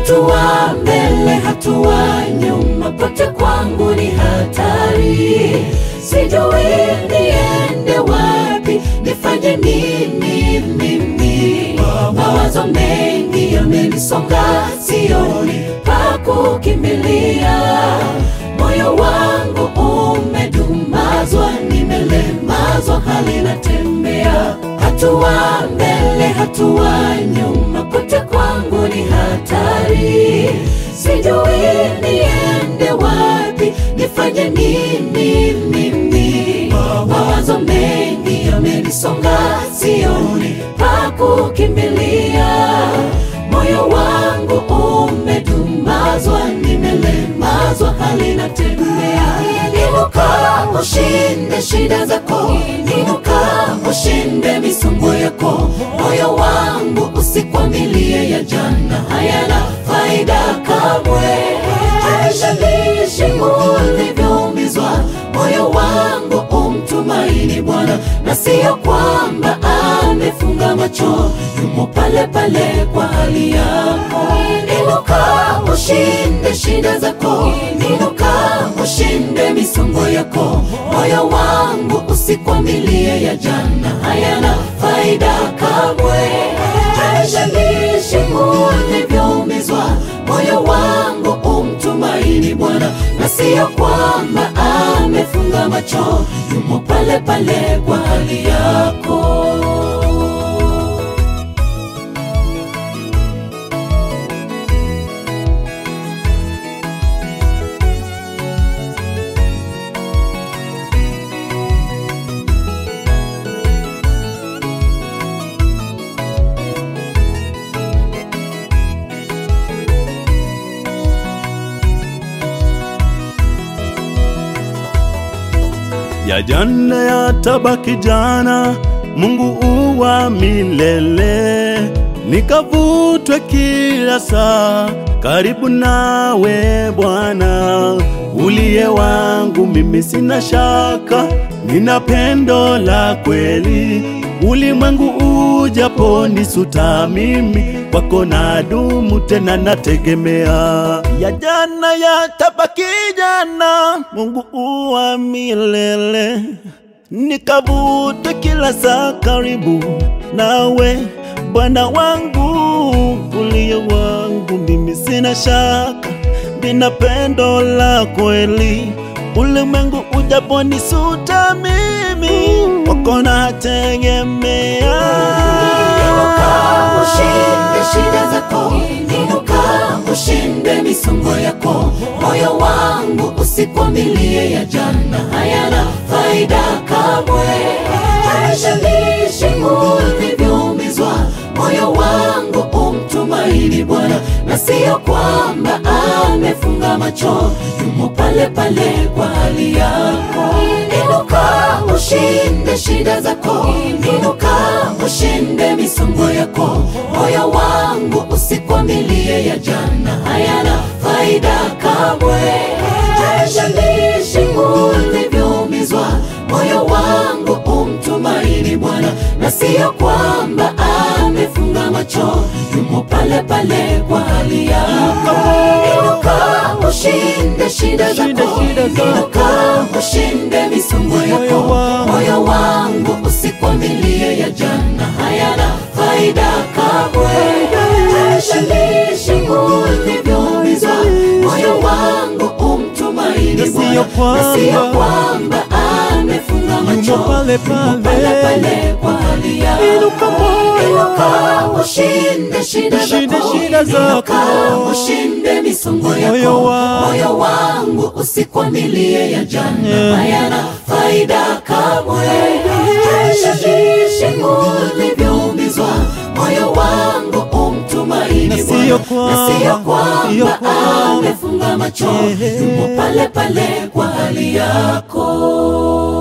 hatua mbele, hatua nyuma, pote kwangu ni hatari. Sijui niende wapi, nifanye nini mimi? Mawazo mengi yamenisonga, sioni pa kukimbilia. Moyo wangu umedumazwa, nimelemazwa, hali natembea hatua mbele, hatua nyuma, kote kwangu ni hatari. Sijui niende wapi, nifanye nini mimi? Mawazo mengi yamenisonga, sioni pa kukimbilia. Moyo wangu umedumazwa, nimelemazwa, hali natembea. Inuka ushinde shida zako, inuka ushinde misongo yako. Moyo wangu usikwamilie ya jana, hayana faida kamwe. Haijalishi ulivyoumizwa, moyo wangu umtumaini Bwana, na siyo kwamba amefunga macho, yumo pale pale kwa hali yako. Inuka ushinde shida zako, inuka ushinde misongo yako. Moyo wangu usikwamilie ya jana, hayana faida kamwe. Haijalishi ulivyoumizwa, moyo wangu umtumaini Bwana, na siyo kwamba amefunga macho, yumo pale pale kwa hali yako. ya jana yatabaki jana, Mungu uwa milele. Nikavutwe kila saa karibu nawe Bwana, uliye wangu mimi, sina shaka, nina pendo la kweli. Ulimwengu ujapo nisuta, mimi kwako nadumu, tena nategemea. Ya jana yatabaki jana, Mungu uwa milele. Nikavute kila saa karibu nawe Bwana wangu, uliye wangu mimi, sina shaka, nina pendo la kweli. Ulimwengu ujapo nisuta, mimi kwako nategemea. Inuka ushinde shida zako, inuka ushinde misongo yako. Moyo wangu usikwamilie ya jana, hayana faida kamwe. Haijalishi ulivyoumizwa, moyo wangu umtumaini Bwana, na siyo kwamba amefunga macho, yumo pale pale kwa hali yako. Inuka ushinde shida zako, inuka ushinde misongo yako. Moyo wangu usikwamilie ya jana, hayana faida kamwe. Haijalishi ulivyoumizwa, moyo wangu umtumaini Bwana, na siyo kwamba amefunga macho, yumo pale pale kwa hali yako. Inuka ushinde shida zako, inuka ushinde misongo yako. Moyo wangu usikwamilie ya jana, hayana faida kamwe. Haijalishi ulivyoumizwa, moyo wangu umtumaini Na siyo Bwana, na siyo kwamba kwamba amefunga macho, Yumo pale yumo pale. pale pale kwa hali yako. Inuka moyo. Inuka ushinde shida Ushinde zako, shida zako. Inuka ushinde misongo Moyo yako. wangu. Moyo wangu usikwamilie ya jana, hayana faida kamwe. Haijalishi ulivyoumizwa, moyo wangu umtumaini Na Bwana, siyo na siyo kwamba- siyo kwamba kwamba- amefunga macho, Eh. yumo pale pale kwa hali yako.